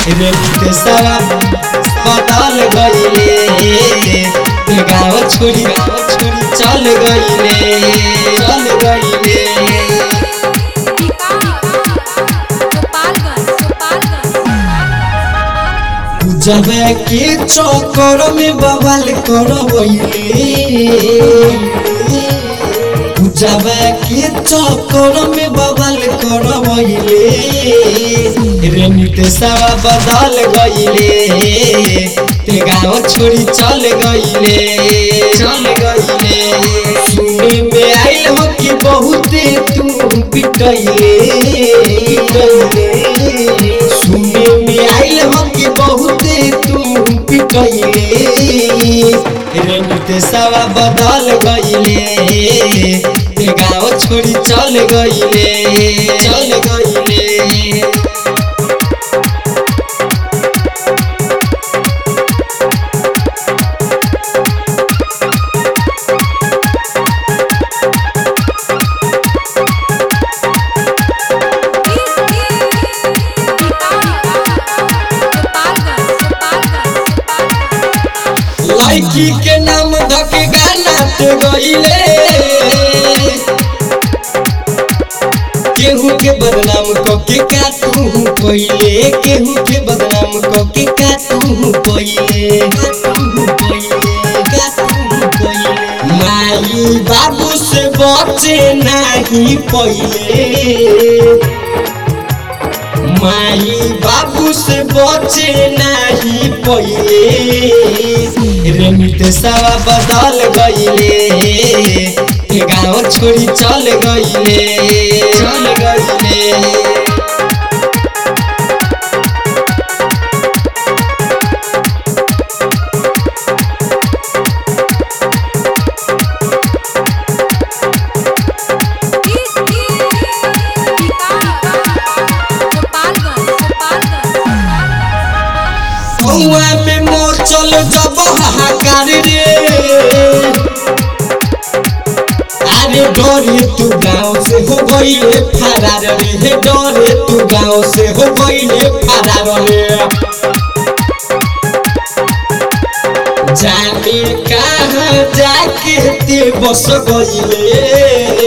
रे देशवा बदल गईले ते गाँव छोड़ी चल गईले चल गईले गोपालगंज गोपालगंज जब के चक्कर में बवाल करवैले जब के चक्कर में बवाल करवैले रे नितेशवा बदल गईले ते गाँव छोड़ी चल गईले चल गईले सुने में आइल हो कि बहुते तू पिटैले पिटैले सुने में आइल हो कि बहुते तू पिटैले रे नितेशवा बदल गईले ते गाँव छोड़ी चल गईले चल गईले गोपालगंज गोपालगंज लड़की के नाम धक गाना ते गईले केहू के बदनाम क के का तू पहिले केहू के बदनाम क के का तू पहिले का तू पहिले का तू पहिले माई बाबू से बचे नहीं पहिले माई बाबू से बचे नहीं पहिले रे नितेशवा बदल गईले ते गाँव छोड़ी चल गईले चल गईले गोपालगंज गोपालगंज कौआ में मोर चल जब हाहाकार रे अरे डरे तू गाँव से हो गईले फरार रे हे डरे तू गाँव से हो गईले फरार रे जाने कहाँ जाके ते बस गईले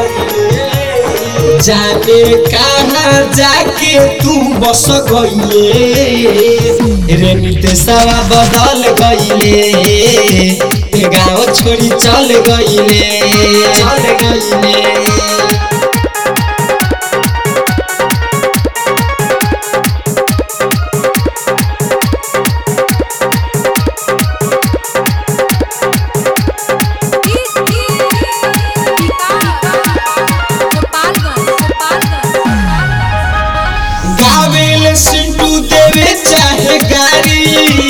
जाने कहाँ जाके तू बस गईले रे नितेशवा बदल गईले ते गाँव छोड़ी चल गईले चल गईले गोपालगंज गोपालगंज गावेल सिंटू देवे चाहे गारी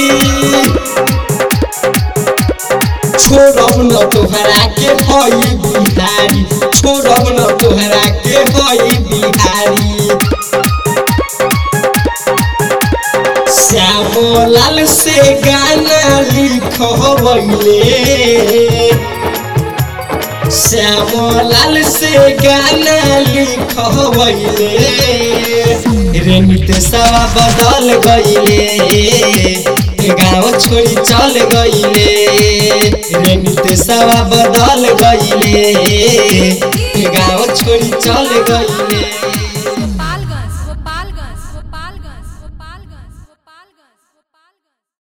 छोड़ब न तोहरा के हई बिहारी छोड़ब न तोहरा के हई बिहारी श्यामलाल से गाना लिखवैले श्यामलाल से गाना लिखवैले रे नितेशवा बदल गईले गाँव छोड़ी चल गईले रे नितेशवा बदल गईले गाँव छोड़ी चल गईले